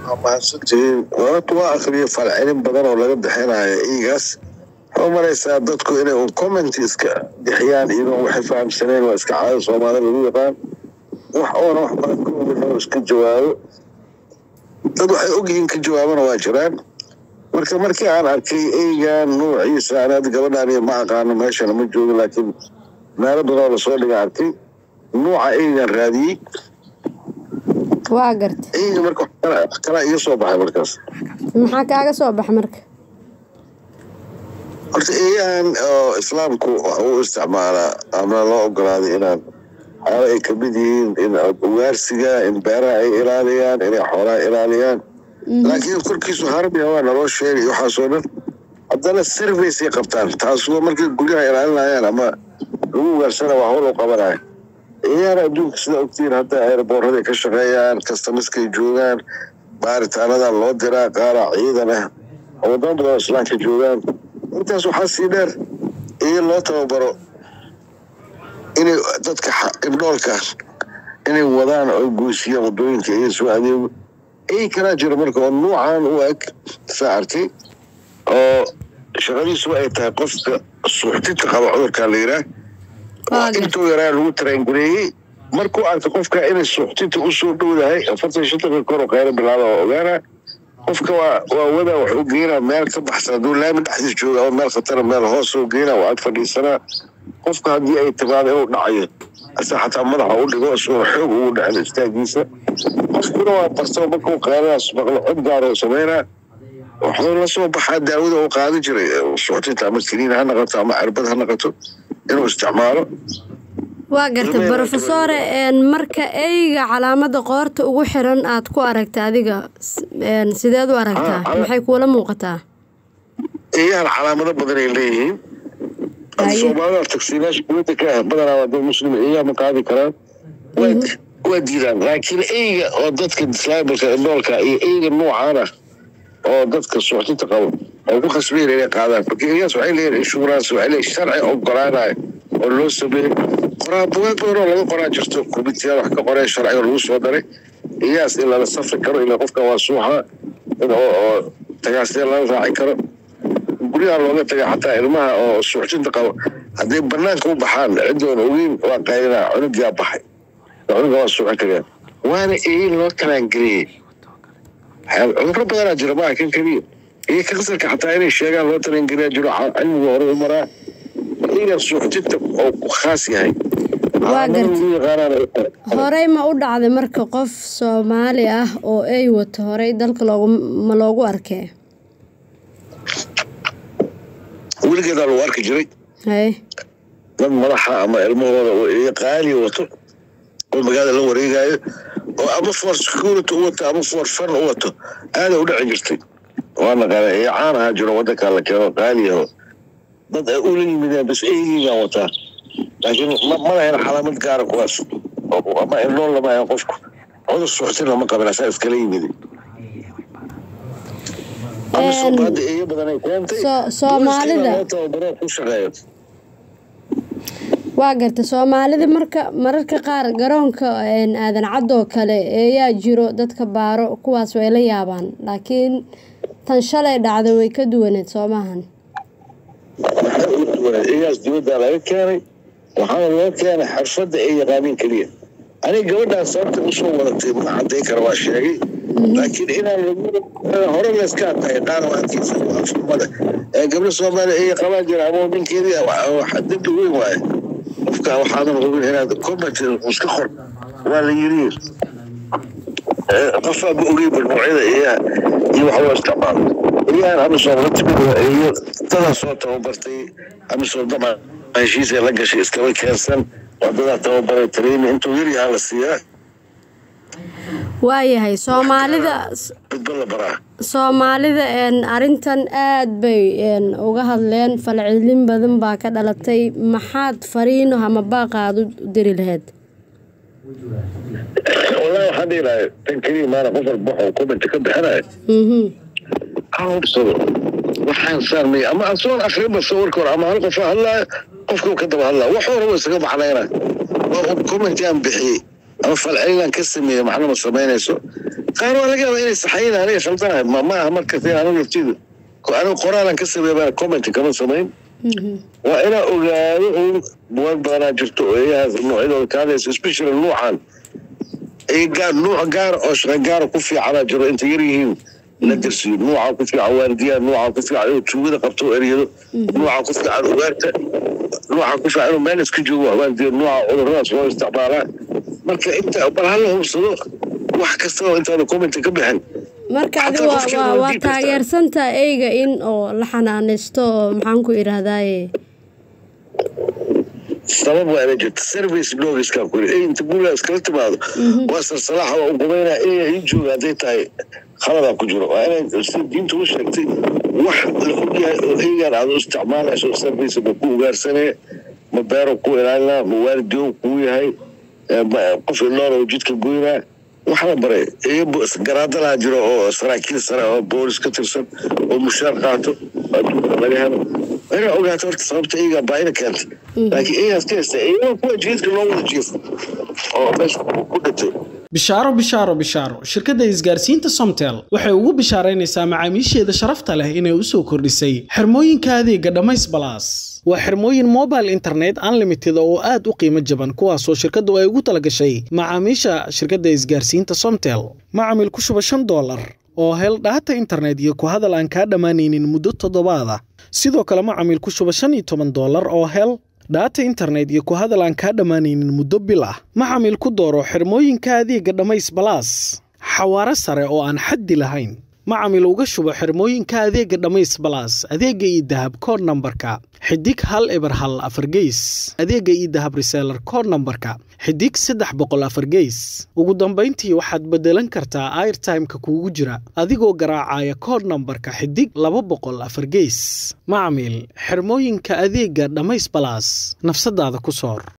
mahadsantihiin wararta waa akriyo falcelin badan oo laga bixinayo iigaas waxaa u maraysaa dadku inay un comment iska bixiyaan iyagoo waxay fahamsaneen waa iska caado soomaalida lagu yaqaan wax oona wax badan ka ogan oo iska jawaabo dad waxay ogyihiin ka jawaabana waa jiraan marka markii aan arkay eygan nuuciisa anaad gabadhaan iyo ma aqaano meeshana ma joogo laakiin meelo badan oo lasoo dhiga arkay nuuca eygan raadiyey waa garta eyga marka wax kala- wax kalaa iga soo baxay markaas maxaa kaaga soo baxa marka horta eeyahan oo islaamku wax uu isticmaalaa ama loo ogolaaday inaan waxyaaba ay kamid yihiin in ugaarsiga in beeraha ay ilaaliyaan inay xoolaha ilaaliyaan laakiin korkiisu harbiya waa naloo sheegay waxaasoo dhan haddana serviceay qabtaan taas waa markay guryaha ilaalinayaan ama lagu ugaarsana waa hawl u qabanaya eeyahan adduunka sida ogtiin hadda airboorraday ka shaqeeyaan kastamiskay joogaan baaritaanada loo diraa qaara ciidan ah oo wadamo badan oo islaamka joogaan intaas waxaa sii dheer iyo loo tababaro inay dadka xa- ibdhoolka inay wadaan oo goysiyaan wadooyinka iyo soo adeego ey kalaa jira marka oo nuucan u eg saa arkay oo shaqadiisu ay tahay qofka suuxdinta qaba cudurkaa la yidhaah Waa oo gartay. intuu yaraa lagu tarangareeyey markuu arko qofka inay suuxdinta usoo dhowdahay afartan shantanka kor oo qaylo bilaaba oo ogaana qofka waa waa wada wuxuu geynaa meel ka baxsan hadduu laami dhexdiis jooga ama meel khatara meel hoos oo geynaa waa ag fadhiisanaa qofka haddii ay timaado inuu dhacayo asa xataa madaxa u dhigo isagoo xoog ugu dhacin istaagiisa qofkuna waa barto markuu qayladaas maqlo cod gaar oo sameynaa wuxuu la soo baxaa daawada uu qaadan jiray suuxdinta ama kiniin ha noqoto ama cirbad ha noqoto inuu isticmaalo waa garta brofesore een, marka eyga calaamada qoorta ugu xiran aad ku aragta adiga s- een, sideed u aragtaa Ah, cala- maxay kuula muuqataa eeyahan calaamado badan ay leeyihiin Haye. soomaalida tagsiilaasha kuwada ka ah badanaa waa dad muslim eeyaha ma qaadi karaan waa waa diidaan laakiin eyga oo dadka dislaabalka indhoolka iyo eyga noocan ah oo dadka suuxdinta qabo oo ku khasbayn inay qaadaan marka eeyahaas waxay leeyihin insurance waxay leeyihin sharci ogolaanayo oo loo sameeyey qoraa bugaag badan oo laga qoraa jirto komitiyaal wax ka qoreen sharciga lagu soo daray eeyahaas in lala safri karo ilaa qofka waa suuxa in oo oo tagaasya lala raaci karo guryaha looga taga xataa ilmaha oo suuxdinta qabo hadday banaanka u baxaan cidoon ogeyn waa qaylinaa cunugaa baxay cunuga waa suuxin kareen waana eeyin loo talaangeliyey waxyaaba- cudurro badanaa jira maaha kan keliya iyo kansarka xataa inay sheegaan loo talaangeliyaa jiro ca- cilmiga hore u maraa eegan suuxdinta oo ku khaas yahay Waa Calaamadaha gartay. lagu yaqaanaana ay tahay. horey ma u dhacday marka qof soomaali ah oo ey wato horey dalka loogu ma loogu arkee weligeedaa lagu arki jiray haye dad madaxa ama ilmahooda oo eeyo qaaliya wato oo magaalada la wareegayo oo ama for security u wato ama for fun u wato aaday u dhici jirtay waa naqaana ee caan ahaa jiro wadanka la keeno qaaliyaho dad ay ula yimideen bas eygiigaan wataa laakiin ma ma lahayn calaamad gaara kuwaas oo- ama indhool lama hayn qofku cudur suuxtin lama qabin asaa iskala yimid ama Een, soomaada eeyo badan ay keentay So- Soomaalida- loo tababaro ku shaqeeyo waa garta soomaalida marka mararka qaar garoonka een, aadan cadoo kale eeyaa jiro dadka baaro kuwaas way la yaabaan laakiin tan shalay dhacday way ka duwaneed soo maahan iyaas dibadda laga keenay waxaana loo keenay xirfadda ay yaqaaniin keliya aniga gabadhaan sababta usoo wadatay ma caday kara waa sheegay laakiin inaan lagu hore layska adkahay qaar waankiisa afxumada ee gabdho soomaaliya ay qabaan jira ama ninkeedii wax dembi weyn waaye qofka waxaadan hubin inaad comment iska qor waa la yiri qofaa ma ogey balnuucyada iyaha iyo wax loo isticmaalo iyahan amisom la timid waa iyo dadaa soo tababartay amisom dama heshiisay la gashay iskaba keensan waa dadaa tababaray training intuu yar yahaa la siiyaa waayahay soomaalida midba la baraa soomaalida een, arrintan aad bay een, uga hadleen falcelin badan baa ka dhalatay maxaad fariino ama baaqaad u diri lahayd wallahi waxaan dhihi lahay tan keliya maana qof walba waxuu comment ka bixinayo Mhm. ha hubsado waxaan saarnay ama asoon akrinba sawirka hore ama hal qof ha hadlaayo qofka ka daba hadlaa wax horaba isaga macnayna waa un comment aan bixiyey ama falcelinaan ka sameeyey macna ma samaynayso qaar waa laga yaabaa inay saxayin aniga khaldanahay ma ma aha markas in anigu laftidu anigu qoraalan ka sameeya baan comment kama samayn waa inaa ogaado un buwag badanaa jirto oo eeyahaas noocyadooda ka hadlaysa especially nuucan gaar nuuc gaar oo shaqa gaara ku fiicanaa jiro inta yar yihiin la darsiyo nuuca ku fiican waardiyaa nuuca ku fiican inuu tuugada qabto oo eryado nuuca ku fiican ugaarta nuuca ku fiican inuu meel iska joogo waardiyo nuuca cuduradaas loo isticmaalaa marka inta bal hala hubsado wax kastaba intaada commenta ka bixin marka adi waa taageersantaa eyga in oo la xanaanaysto oo maxaan ku idhaahdaaye sabab waa ina jirta service blogiskaa ku yiri inta gurigaa iskala timaado waa sarsalaaxa waa ugumaynaa eya ii jooga hadday tahay khaladaa ku jiro waa inay sida diinta u sheegtay wax la ogyahay oo eygaan aad u isticmaalayso service ma ku ugaarsanee ma beero ku ilaalinaa ma waalidiyo kuu yahay qof ilool oo jidka goynaa waxaa baray garaadalaa jiro oo saraakiil sare oo boolis ka tirsan oo mushaar qaato adduunka laga helo inaa ogaato horta sababta iyagaa baahida keentay laakiin iyagaas ka haysta iyagaa kuwa jiidka loo wada jiifo oo meesha ku dhintay bishaaro bishaaro bishaaro shirkadda isgaarsiinta somtel waxay ugu bishaaraynaysaa macaamiisheeda sharafta leh inay u soo kordhisay xirmooyinka adeega dhammays balaas waa xirmooyin mobile internet unlimited oo aad u qiimo jaban kuwaasoo shirkaddu ay ugu talagashay macaamiisha shirkadda isgaarsiinta somtel macamil ku shuba shan doolar oo hel dhaata internet iyo ku hadal aan kaa dhammaanaynin muddo toddobaada sidoo kale macamil ku shuba shan iyo toban doolar oo hel dhaata internet iyo ku hadal aan kaa dhammaanaynin muddo bil ah macamil ku dooro xirmooyinka adeega dhammays balaas xawaaro sare oo aan xaddi lahayn macamil uga shubo xirmooyinka adeega dhammays balaas adeega iyo dahab kood nambarka xidig hal eber hal afar geys adeega iyo dahab reseelar kood nambarka xidig saddex boqol afar geys ugu dambayntii waxaad beddelan kartaa airtimeka kuugu jira adigoo garaacaya kood nambarka xidig laba boqol afar geys macamil xirmooyinka adeega dhammays balaas nafsadaada ku soor